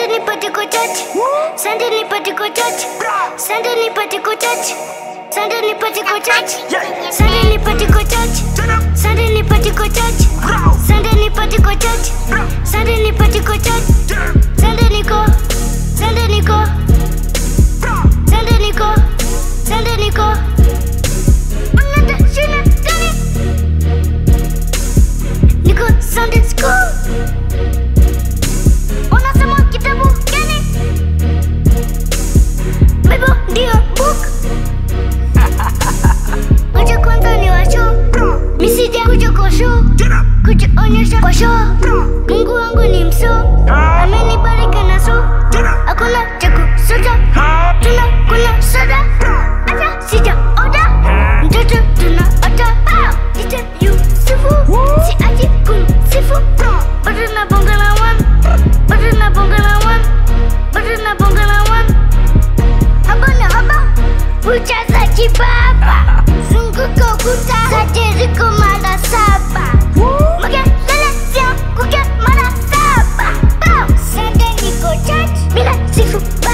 Sende nipate kwa church. Sende nipate kwa church. Sende nipate kwa church. Sende nipate kwa church. Sende nipate kwa church. Sende nipate kwa church. Sende nipate kwa church. Sende nipate kwa church. Sende niko. Sende niko. Sende niko. Sende niko. Unaenda shule gani? Niko Sunday school. Unasoma kitabu gani? Bible ndio book. Kuja kwanza ni wa show. Misija kuja kwa show. Kujionyesha kwa show. Mungu wangu ni mso. Amenibariki na so. Hakuna cha kusuta. Tunakula soda. Hata sijaoda. Mtoto tunaota. Nite Yusufu. Siachi kumsifu. Bado nabonga na one. Bado nabonga na one. Bado nabonga na one. Haba na haba. Kucha za kibaba. Zunguka ukuta. Zote ziko mara saba. Makelele sio kuke mara saba. Pow! Sunday niko church. Bila sifu